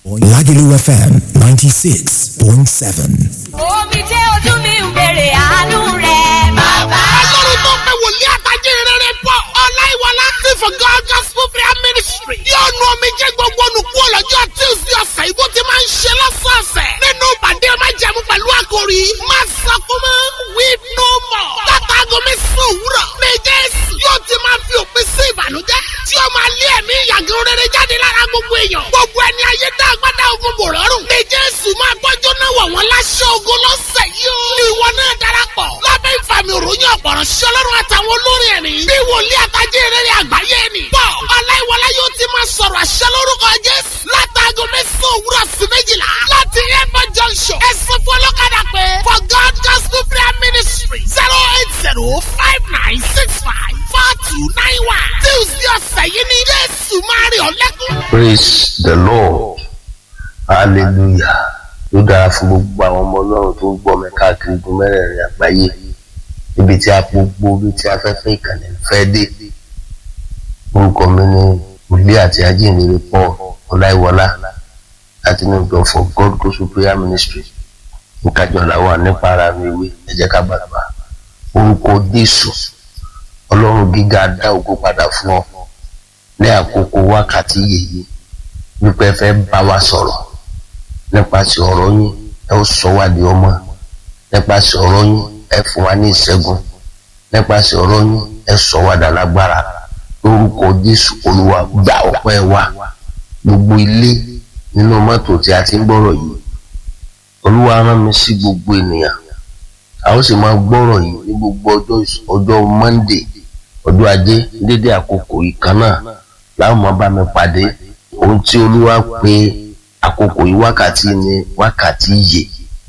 Lagelu FM 96.7. omi jẹ́ ojú mi ń bèrè àánú rẹ̀ bàbá. ọlọ́run tó pé wòlíì àtàjẹ́ rere pọ̀ ọláìwọlá tí for God gospel prayer ministry yóò nu omi jẹ́ gbogbo olùkú ọlọ́jọ́ tuesday ọ̀sẹ̀ ìbò ti máa ń ṣe lọ́sọ̀ọ̀sẹ̀ nínú ìpàdé májẹ̀mú pẹ̀lú àkòrí má sọkún mọ́ weep no more látàgọ́ mẹ́sàn-án òwúrọ̀ ní jésù yóò ti máa fi òpin sí ìbànújẹ́ tí ó máa lé ẹ̀mí ìyàgò rere jáde lára gbogbo èèyàn gbogbo ẹni ayé dá agbádá ogun bò rọrùn ní jésù máa gbọ́jọ́ náà wọ̀ wọ́n láṣẹ ogun lọ́sẹ̀ yìí ó ìwọ náà darapọ̀ lábẹ́ ìfàmì òròyìn ọ̀pọ̀rọ̀ sí ọlọ́run àtàwọn olórin ẹ̀mí bí wòlíì àtàjẹ́ rere àgbáyé ni pọ̀ ọláìwọlá yóò ti máa sọ̀rọ̀ àṣẹ lórúkọ jésù látàgọ́ mẹ́sàn-án òwúrọ̀ sí méjìlá láti airport junction ẹ̀sìn fún ọlọ́kadà pé for god gospel prayer ministry zero eight zero five nine six five four two nine one tuesday ọ̀sẹ̀ yìí ni jésù máa rí ọ lẹ́kún. praise the lord hallelujah ló dára fún gbogbo àwọn ọmọ ọlọ́run tó ń gbọ́ mi káàkiri igun mẹ́rẹ̀ẹ̀rin àgbáyé níbi tí a gbogbo ibi tí afẹ́fẹ́ ìkànnì fẹ́ dé orúkọ mi ní òbí àti ajínrere paul ọláìwọlá láti ní ìjọ for god gospel prayer ministry nkájọlá wà nípa ara mi ìwé ẹ jẹ́ ká gbàgbà orúkọ jésù ọlọ́run gíga dá ògo padà fún ọ ní àkókò wákàtí yèyí wípé ẹ fẹ́ bá wa sọ̀rọ̀ nípasẹ̀ ọ̀rọ̀ yín ẹ ó sọ wá di ọmọ nípasẹ̀ ọ̀rọ̀ yín ẹ fún wa ní ìṣẹ́gun nípasẹ̀ ọ̀rọ̀ yín ẹ sọ wá dàlágbára lórúkọ jésù olúwa gba ọpẹ́ wa gbogbo ilé nínú mọ́tò tí a ti ń gbọ́rọ̀ yìí olúwa rán mi sí gbogbo ènìyàn a ó sì máa gbọ́rọ̀ yìí ní gbogbo ọjọ́ ọjọ́ monday ọjọ́ ajé dédé àkókò ìkan náà láwọn máa bá mi pàdé ohun tí olúwa pè àkókò yìí wákàtí ni wákàtí yè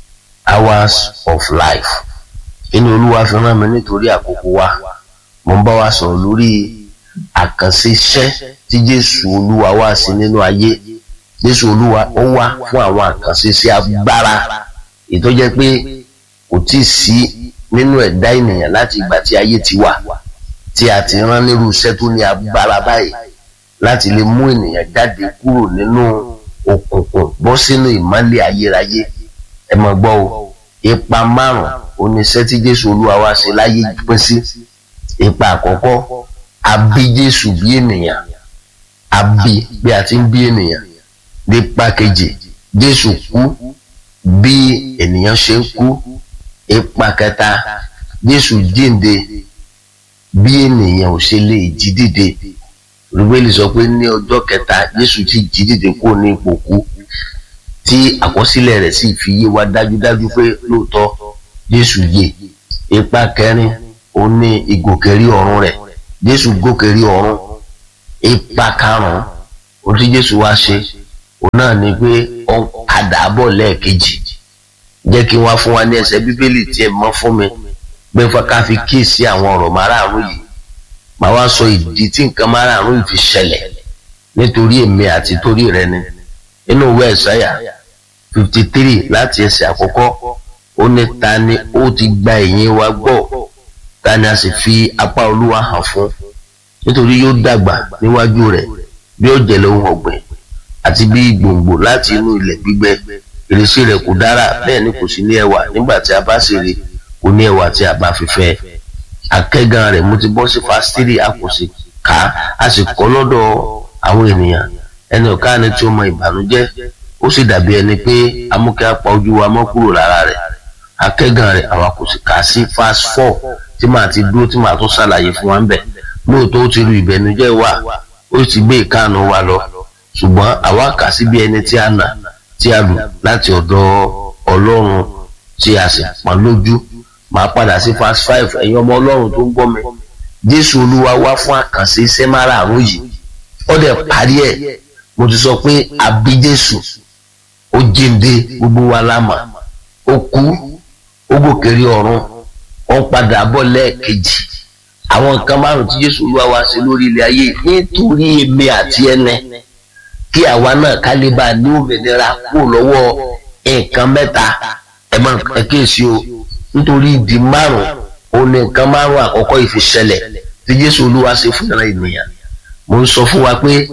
hours of life inú olúwa fi rán mi nítorí àkókò wa mo ń bá wa sọ̀rọ̀ lórí àkànṣe iṣẹ́ tí jésù olúwa wá sí nínú ayé jésù olúwa ó wá fún àwọn àkànṣe iṣẹ́ agbára ètò jẹ́ pé kò tí ì sí nínú ẹ̀dá ènìyàn láti ìgbà tí ayé ti wà tí a ti rán nírú iṣẹ́ tó ní agbára báyìí láti lè mú ènìyàn jáde kúrò nínú òkùnkùn bọ́ sínú ìmọ́lẹ̀ ayérayé ẹ mọ̀ gbọ́ o ipa márùn oníṣẹ́ tí jésù olúwa wá ṣe láyé pín sí ipa àkọ́kọ́ a bí jésù bí ènìyàn a bí bí a ti ń bí ènìyàn nípa kejì jésù kú bí ènìyàn ṣe ń kú ipa kẹta jésù jíǹde bí ènìyàn ò ṣe lè jí dìde rúbélì sọ pé ní ọjọ́ kẹta jésù ti jí dìde kúrò ní ipò kú tí àkọsílẹ̀ rẹ̀ sì fi yé wa dájúdájú pé lóòótọ́ jésù yè ipa kẹrin ó ní ìgòkèrí ọ̀run rẹ̀ jésù gòkèrí ọ̀run ipa karùn-ún ó tí jésù wá ṣe òun náà ni pé ó ń padà bọ̀ lẹ́ẹ̀kejì jẹ́ kí wọ́n fún wa ní ẹsẹ̀ bíbélì tí ẹ mọ́ fún mi pé ká fi kíyèsí àwọn ọ̀rọ̀ márààrún yìí màá wá sọ ìdí tí nǹkan márààrún yìí fi ṣẹlẹ̀ nítorí èmi àti torí rẹ ni inú ìwé ẹ̀sáyà fifty three láti ẹsẹ̀ àkọ́kọ́ ó ní ta ni ó ti gba ẹ̀yìn wa gbọ́ ta ni a sì fi apá olúwa hàn fún nítorí yóò dàgbà níwájú rẹ̀ bí ó jẹ̀lẹ̀ ohun ọ̀gbìn àti bí gbòǹgbò láti inú ilẹ̀ gbígbẹ ìrísí rẹ̀ kò dára bẹ́ẹ̀ ni kò sí ní ẹwà nígbà tí a bá sì rí kò ní ẹwà tí a bá fi fẹ́ akẹ́gàn rẹ̀ mo ti bọ́ sí fásitì a kò sì kà á a sì kọ́ lọ́dọ̀ àwọn ènìyàn ẹni ọ̀ká ni tí ó mọ ìbànújẹ́ ó sì dàbí ẹni pé amúkẹ́ apá ojú wa mọ́ kúrò lára rẹ̀ akẹ́gàn rẹ̀ àwa kò sì kà á sí fast four tí màá ti dúró tí màá tún ṣàlàyé fún wa ń bẹ̀ lóòótọ́ ó ti ru ìbẹ̀nújẹ́ wa ó sì gbé ìkáàánú wa lọ ṣùgbọ́n àwa kà sí bí ẹni tí a nà tí a lù láti ọ̀dọ̀ ọlọ́run tí a sì pọ́n lójú màá padà sí fast five ẹ̀yin ọmọ ọlọ́run tó ń gbọ́ mi jésù olúwa wá fún àkànṣe iṣẹ́ márààrún yìí ó dẹ̀ parí ẹ̀ mo ti sọ pé àbí jésù ó jíǹde gbogbo wa lámà ó kú ó gòkèrè ọ̀run ó ń padà bọ̀ lẹ́ẹ̀kejì àwọn nǹkan márùn tí jésù olúwa wá sí lórí ilẹ̀ ayé nítorí èmi àti ẹnẹ kí àwa náà ká lè bá a ní òmìnira kúrò lọ́wọ́ nǹkan mẹ́ta ẹ̀ máa ẹ kíyèsí o nítorí ìdí márùn ó ní nǹkan márùn àkọ́kọ́ ìfiṣẹlẹ̀ tí jésù olúwa ṣe fún ìran ènìyàn mo ń sọ fún wa pé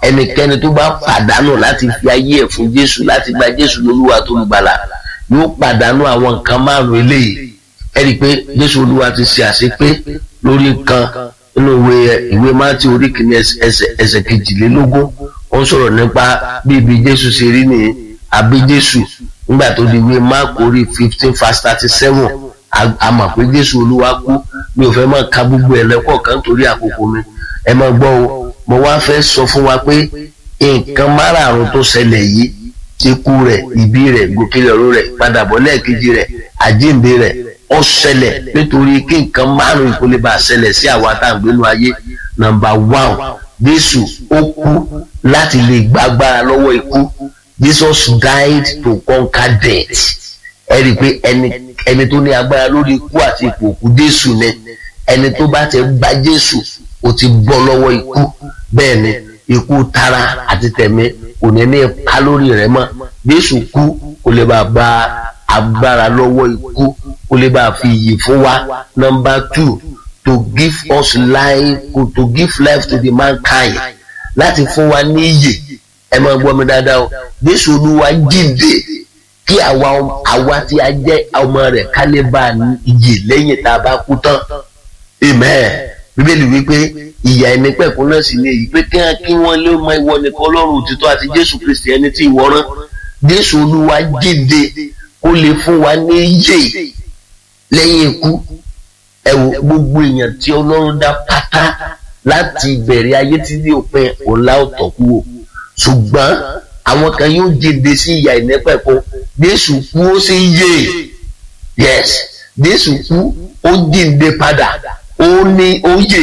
ẹnikẹ́ni tó bá pàdánù láti fi ayé ẹ̀ fún jésù láti gba jésù lólúwa tó ń gbàlà yóò pàdánù àwọn nǹkan márùn eléyìí ẹ rí i pé jésù olúwa ti ṣe àṣepé lórí nǹkan nínú ìwé ìwé mátí orí kìíní ẹsẹ̀ ẹsẹ̀ kejìlélógún ó ń sọ̀rọ̀ nípa bí ibi jésù ṣe rí nìyí àbí jésù nígbà tó di ìwé máàkù orí fifteen verse thirty seven a mọ̀ pé jésù olúwa kú mi ò fẹ́ máa ka gbogbo ẹ̀ lẹ́kọ̀ọ̀kan torí àkókò mi ẹ máa gbọ́ o mo wá fẹ́ sọ fún wa pé nǹkan márààrún tó ṣẹlẹ̀ yìí ikú rẹ̀ ìbí rẹ̀ gòkèlè ọ̀rọ̀ rẹ̀ padàbọ̀ lẹ́ẹ̀kejì rẹ̀ àjíǹde rẹ̀ ó ṣẹlẹ̀ nítorí kí nǹkan márùn ìkólé bá ṣẹlẹ̀ sí àwa tá à ń gbénu ayé nọ́mbà one jésù ó kú láti lè gbàgbára lọ́wọ́ ikú jesus died to conquer death ẹ rí i pé ẹni ẹni tó ní agbára lórí ikú àti ipò òkú jésù ni ẹni tó bá ti gba jésù ó ti bọ́ lọ́wọ́ ikú bẹ́ẹ̀ ni ikú tara àti tẹ̀mí kò ní ní ipa lórí rẹ̀ mọ́ jésù kú kó lè bá gba agbára lọ́wọ́ ikú kó lè bá fi iyì fún wa number two to give us life to give life to the mankind láti fún wa ní iyè ẹ máa gbọ́ mi dáadáa o jésù olúwa jíǹde kí àwa àwa tí a jẹ́ ọmọ rẹ̀ ká lè bá iyè lẹ́yìn tá a bá kú tán amen bíbélì wípé ìyà ẹni pẹ̀kún náà sì ní èyí pé kí wọ́n kí wọ́n lé mọ ìwọ nìkan ọlọ́run òtítọ́ àti jésù kristi ẹni tí ìwọ rán jésù olúwa jíǹde kó lè fún wa ní yè lẹ́yìn ikú ẹ wo gbogbo èèyàn tí ọlọ́run dá pátá láti ìbẹ̀rẹ̀ ayé tí ní òpin ọ̀la ọ̀tọ̀ kú o ṣùgbọ́n àwọn kan yóò jíǹde sí ìyà ìnẹ́pẹ̀kún jésù kú ó sì yè yes jésù kú ó jíǹde padà ó ní ó yè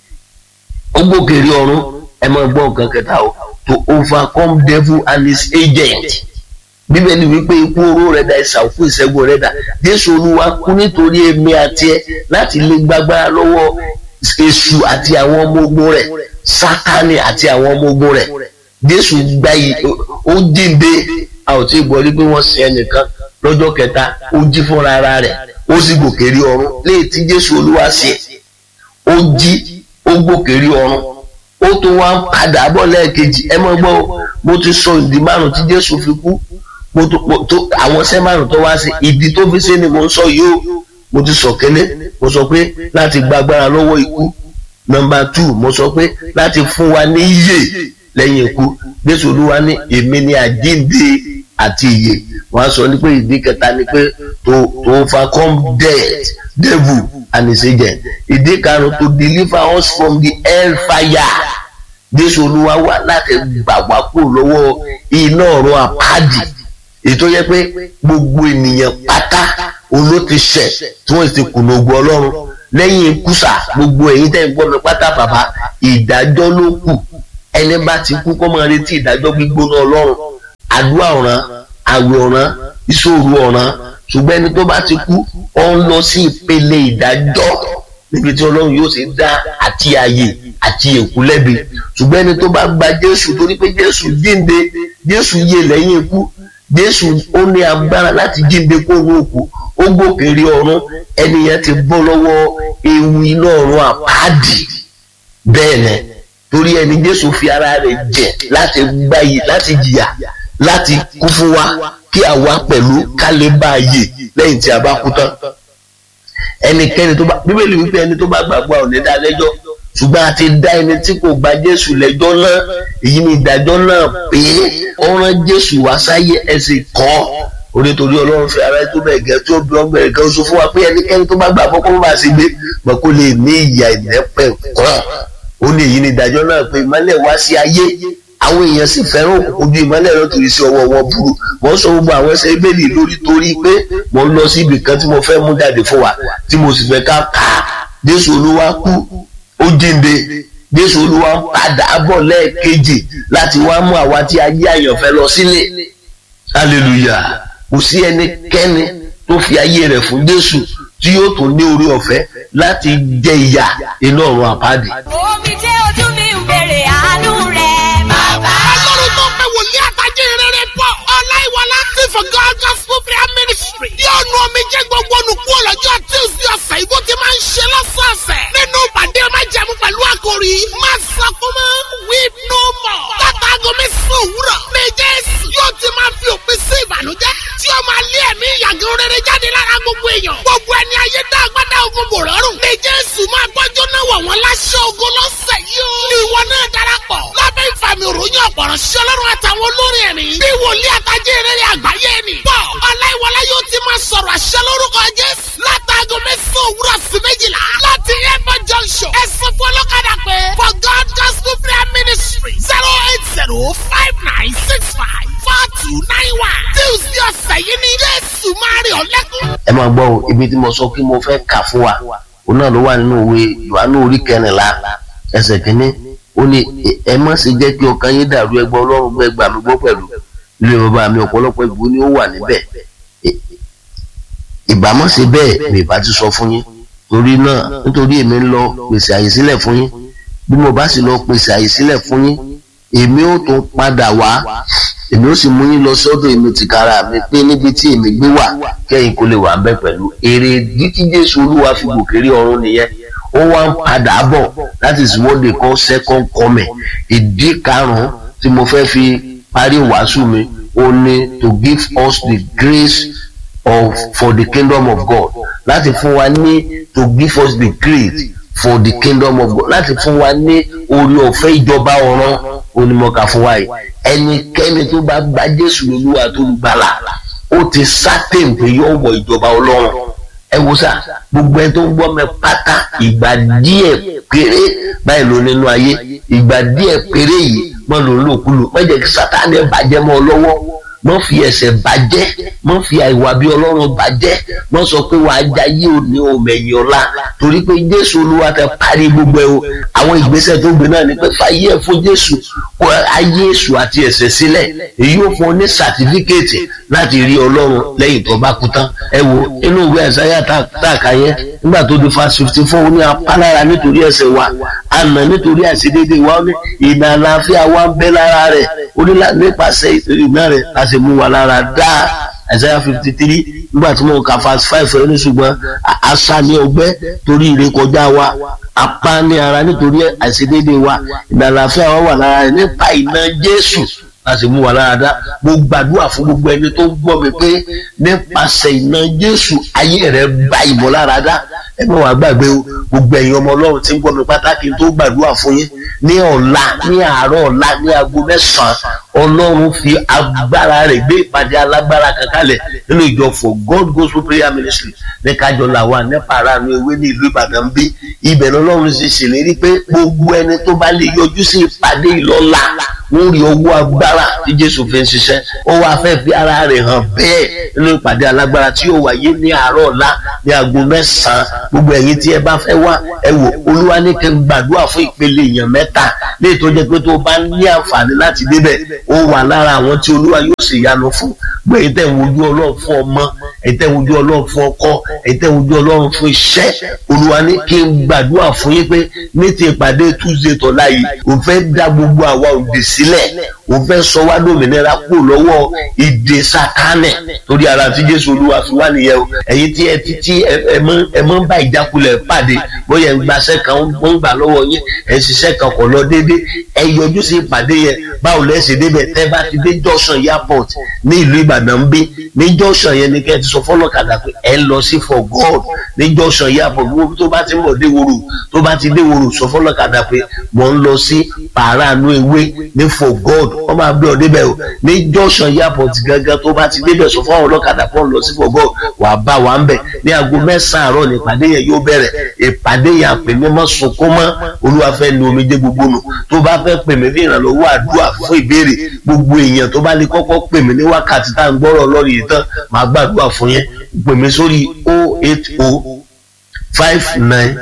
ó gbókèrè ọ̀run ẹ máa gbọ́ nǹkan kẹta o to overcome devil and his agent bíbélì wípé ikú oró rẹ̀ dà ìsà òkú ìṣẹ́gun rẹ̀ dà jésù olúwa kú nítorí èmi àti ẹ láti lè gbàgbára lọ́wọ́ èṣù àti àwọn ọmọ ogun rẹ̀ sátánì àti àwọn ọmọ ogun rẹ̀ jésù gba yìí ó jíǹde a ò tí ì gbọ́ rí pé wọ́n sin ẹnìkan lọ́jọ́ kẹta ó jí fúnra ara rẹ̀ ó sì gòkèrè ọ̀run léè tí jésù olúwa ṣe ó jí ó gbòkèrè ọ̀run ó tún wá ń padà bọ̀ lẹ́ẹ̀kejì ẹ mọ̀ gbọ́ mo ti sọ ìdí márùn tí jésù fi kú mo tó àwọn iṣẹ́ márùn tó wá sí ìdí tó fi ṣe ni mo ń sọ yìí ó mo ti sọ kẹ́lẹ́ mo sọ pé láti gba agbára lọ́wọ́ ikú nọ́mbà tù mo sọ pé láti fún wa ní iyè lẹ́yìn ikú jésù olúwa ní èmi ni àjíǹde àti iyè wọ́n á sọ ní pé ìdí kẹta ni pé to to overcome death devil and his agent ìdí karùn to deliver us from the hell fire jésù olúwa wá láti gbà wá kúrò lọ́wọ́ iná ọ̀run àpáàdì ètò yẹ pé gbogbo ènìyàn pátá oló ti ṣẹ̀ tí wọ́n ti kùnà ogun ọlọ́run lẹ́yìn kùsà gbogbo èyí tẹ́ ń gbọ́ mi pátá bàbá ìdájọ́ ló kù ẹni bá ti kú kó máa retí ìdájọ́ gbígbóná ọlọ́run àdúrà ọ̀ràn àwẹ̀ ọ̀ràn ìṣòro ọ̀ràn ṣùgbọ́n ẹni tó bá ti kú ó ń lọ sí ìpele ìdájọ́ níbi tí ọlọ́run yóò ṣe dá àti ààyè àti èkú lẹ́bi ṣùgbọ́n ẹni tó bá gba jésù torí pé jésù jíǹde jésù yè lẹ́yìn ikú jésù ó ní agbára láti jíǹde kó ní òkú ó gòkèrè ọ̀run ẹnìyẹn ti bọ́ lọ́wọ́ ewu iná ọ̀run àpáàdì bẹ́ẹ̀ ni torí ẹni jésù fi ara rẹ̀ jẹ̀ láti gbáyé láti jìyà láti kú fún wa kí àwa pẹ̀lú ká lè bá a yè lẹ́yìn tí a bá kú tán ẹnikẹ́ni tó bá bíbélì wípé ẹni tó bá gbàgbọ́ ò ní dá lẹ́jọ́ ṣùgbọ́n a ti dá ẹni tí kò gba jésù lẹ́jọ́ náà èyí ni ìdájọ́ náà pé ó rán jésù wá sáyé ẹsẹ̀ kọ́ onítorí ọlọ́run fi ara tó bẹ̀rẹ̀ gẹ́ tó bí ọgbẹ̀rẹ̀ kan sọ fún wa pé ẹnikẹ́ni tó bá gbà fọ́kọ́ bó bá ṣe gbé mọ̀ kó lè ní ìyà ìnẹ́pẹ̀ kan ó ní èyí ni ìdájọ́ náà pé ìmọ́lẹ̀ wá sí ayé àwọn èèyàn sì fẹ́ràn òkùnkùn ju ìmọ́lẹ̀ lọ torí sí ọwọ́ wọn burú mo ń sọ gbogbo àwọn ẹsẹ̀ ìbéèlì lórí torí pé mo ń lọ sí ibì kan tí mo fẹ́ mú jáde fún wa tí mo sì fẹ́ ká kà á jésù olúwa kú ó jíǹde jésù olúwa ń padà bọ̀ lẹ́ẹ̀kejì láti wá mú àwa tí ayé àyànfẹ́ lọ sílé hallelujah kò sí ẹnikẹ́ni tó fi ayé rẹ̀ fún jésù tí yóò tún ní orí ọ̀fẹ́ láti jẹ ìyà iná ọ̀run àpáàdì. omi jẹ́ ojú mi ń bèrè àánú rẹ̀ bàbá. ọlọ́run tó pé wòlíì àtàjẹ́ rere pọ̀ ọláìwọlá tí for God gospel prayer ministry yóò nu omi jẹ́ gbogbo olùkú ọlọ́jọ́ tuesday ọ̀sẹ̀ ìbò tí máa ń ṣe lọ́sọ̀ọ̀sẹ̀ nínú ìpàdé máa jẹ̀mú pẹ̀lú àkòrí má sọ fún mọ́ weep no more. àtàwọn olórin ẹ̀mí. bí wòlíì àtàjẹ́ rere àgbáyé ni. pọ̀ ọláìwọlá yóò ti máa sọ̀rọ̀ àṣẹ lórúkọ jésù. látàgọ́ mẹ́sàn-án òwúrọ̀ sí méjìlá. láti airport junction. ẹ̀sìn fún ọlọ́kadà pé for god gospel prayer ministry zero eight zero five nine six five four two nine one. tuesday ọ̀sẹ̀ yìí ni jésù máa rí ọ lẹ́kún. ẹ máa gbọ́ o ibi tí mo sọ kí mo fẹ́ kà fún wa òun náà ló wà nínú òwe yohanu orí kẹrìnlá ẹsẹ̀ kínní ó ní ẹ má ṣe jẹ́ kí ọkàn yín dàrú ẹgbẹ́ ọlọ́run gbẹ́ gbà mí gbọ́ pẹ̀lú ilé bàbá mi ọ̀pọ̀lọpọ̀ ìbò ni ó wà níbẹ̀ ìbámọ̀ ṣe bẹ́ẹ̀ mi ìbá ti sọ fún yín torí náà nítorí èmi ń lọ pèsè àyè sílẹ̀ fún yín bí mo bá sì lọ pèsè àyè sílẹ̀ fún yín èmi ó tún padà wá èmi ó sì mú yín lọ sọ́dọ̀ èmi tìkára mi pé níbi tí èmi gbé wà kẹ́yìn kó lè wà ń bẹ̀ pẹ̀lú èrè dídí jésù olúwa fi gòkèrè ọ̀run nìyẹn ó wá ń padà bọ̀ that is what they call second coming ìdí karùn-ún tí mo fẹ́ fi parí wàásù mi ó ní to give us the grace of for the kingdom of God láti fún wa ní to give us the grace for the kingdom of God láti fún wa ní orí ọ̀fẹ́ ìjọba ọ̀run onímọ̀ọ́ká fún wa yìí ẹnikẹ́ni tó bá gba Jésù lólúwa tó gbàlà ó ti sátẹ̀m pé yóò wọ ìjọba Ọlọ́run ẹ wo sá gbogbo ẹni tó ń gbọ́ mi pátá ìgbà díẹ̀ péré báyìí ló nínú ayé ìgbà díẹ̀ péré yìí mọ́ ló ń lòkulò má jẹ́ kí Sátánì bàjẹ́ mọ́ ọ lọ́wọ́ mọ́ fi ẹsẹ̀ bàjẹ́ mọ́ fi àìwà bí ọlọ́run bàjẹ́ mọ́ sọ pé wàá jayé òní òmẹ̀yìn ọ̀la torí pé jésù olúwa tẹ parí gbogbo ẹ o àwọn ìgbésẹ̀ tó gbé náà ni pé fàyè ẹ̀ fún jésù kó ayé èṣù àti ẹ̀ṣẹ̀ sílẹ̀ èyí ò fún ọ ní sàtífíkẹ́ẹ̀tì láti rí ọlọ́run lẹ́yìn tó bá kú tán ẹ wo inú ìwé ẹ̀sáyà tààkà yẹn nígbà tó di fast fifty four ó ní apálára nítorí ẹ̀ṣẹ̀ wa àná nítorí àìṣedéédéé wa ó ní ìnà àlàáfíà wa ń bẹ lára rẹ̀ ó ní nípasẹ̀ ìná rẹ̀ a sì mú wa lára dáa Isaiah fifty three nígbà tí mo kà fast five ẹ ní ṣùgbọ́n àṣà ní ọgbẹ́ torí ìrékọjá wa apá ní ara nítorí àìṣedéédéé wa ìdàlàfíà wa wà lára rẹ̀ nípa iná Jésù láti mú wa lára dá mo gbàdúrà fún gbogbo ẹni tó ń gbọ́ mi pé nípasẹ̀ iná Jésù ayé rẹ̀ bá ìmọ̀lára dá ẹ má wàá gbàgbé o gbogbo ẹ̀yin ọmọ Ọlọ́run tí ń gbọ́ mi pátákì tó gbàdúrà fún yín ní ọ̀la ní àárọ̀ ọ̀la ní aago mẹ́sàn-án Ọlọ́run fi agbára rẹ̀ gbé ìpàdé alágbára kankanlẹ̀ nínú ìjọ for God Gospel Prayer Ministry ní kájọ làwọn nípa ara mi ewé ní ìlú Ìbàdàn bí ibẹ̀ lọ́lọ́run ti ṣèlérí pé gbogbo ẹni tó bá lè yọjú sí ìpàdé ìlọ́la wọ́n rí owó agbára tí Jésù fi ń ṣiṣẹ́ ó wá fẹ́ fi ara rẹ̀ hàn bẹ́ẹ̀ nínú ìpàdé alágbára tí yóò wáyé ní àárọ̀ ọ̀la ní aago mẹ́sàn-án gbogbo ẹ̀yin tí ẹ bá fẹ́ wá ẹ wò Olúwa ní kẹ́ ń gbàdúrà fún ìpele èèyàn mẹ́ta ní ètò jẹ́ pé tó bá ní àǹfààní láti débẹ̀ ó wà lára àwọn tí Olúwa yóò sì yanu fún gbé èyí tẹ̀ ń wojú Ọlọ́run fún ọmọ èyí tẹ̀ ń wojú Ọlọ́run fún ọkọ èyí tẹ̀ ń wojú Ọlọ́run fún iṣẹ́ Olúwa ní kí n gbàdúrà fún yín pé ní ti ìpàdé Tuesday tọ́lá yìí òun fẹ́ dá gbogbo àwa òǹdè sílẹ̀ òun fẹ́ sọ wá lómìnira kúrò lọ́wọ́ ìdè Sátánì torí ara tí Jésù Olúwa fi wá nìyẹn o ẹ̀yin tí ẹ ti tí ẹ mọ́ ń bá ìjákulẹ̀ pàdé bóyá ń gbaṣẹ́ kan ó ń gbà lọ́wọ́ yín ẹ̀ ń ṣiṣẹ́ kan kọ̀ lọ déédéé ẹ yọjú sí ìpàdé yẹn báwo lẹ́ ṣe débẹ̀ tẹ́ bá ti dé junction airport ní ìlú Ìbàdàn bí ní junction yẹn ni kẹ́ ẹ ti sọ fọlọ́kadà pé ẹ ń lọ sí for God ní junction airport gbogbo tó bá ti ń bọ̀ dé woro tó bá ti dé woro sọ fọlọ́kadà pé mò ń lọ sí pàránù ewé ní for God wọ́n máa gbé ọ débẹ̀ o ní junction airport gangan tó bá ti débẹ̀ sọ fún ọlọ́kadà pọ̀ ń lọ sí for God wà á bá wa ń bẹ̀ ní aago mẹ́sàn-án àárọ̀ ní ìpàdé yẹn yóò bẹ̀rẹ̀ ìpàdé yẹn àpè mí mọ́ sunkún mọ́ olúwa fẹ́ nu omijé gbogbo nù tó bá fẹ́ pè mí ní ìrànlọ́wọ́ àdúrà fún ìbéèrè gbogbo èèyàn tó bá lè kọ́kọ́ pè mí ní wákàtí tá à ń gbọ́rọ̀ lọ́rọ̀ yìí tán màá gbàdúrà fún yẹn pè mí sórí o eight o five nine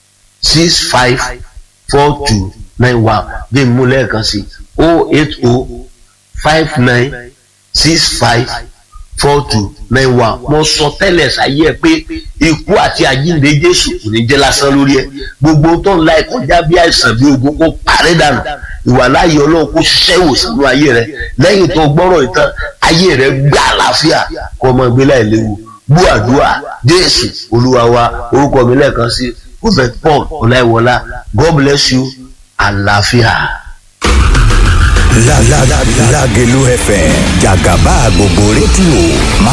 six five four two nine one bí n mú lẹ́ẹ̀kan sí o eight o five nine six five four two nine one mo sọ tẹ́lẹ̀ sáyé ẹ pé ikú àti àjíǹde jésù kò ní jẹ́ lásán lórí ẹ gbogbo tó ń la ìkọjá bí àìsàn bí ogun kó parẹ́ dànù ìwà láàyè ọlọ́run kó ṣiṣẹ́ ìwòsàn ní ayé rẹ lẹ́yìn tó gbọ́rọ̀ ìtàn ayé rẹ gbà àlàáfíà kó ọmọ ìgbé láì léwu gbọ́ àdúrà jésù olúwa wa orúkọ mi lẹ́ẹ̀kan sí prophet paul ọláìwọlá god bless you àlàáfíà. La la la Lágelú FM jàgàbá gbogbo rédíò máa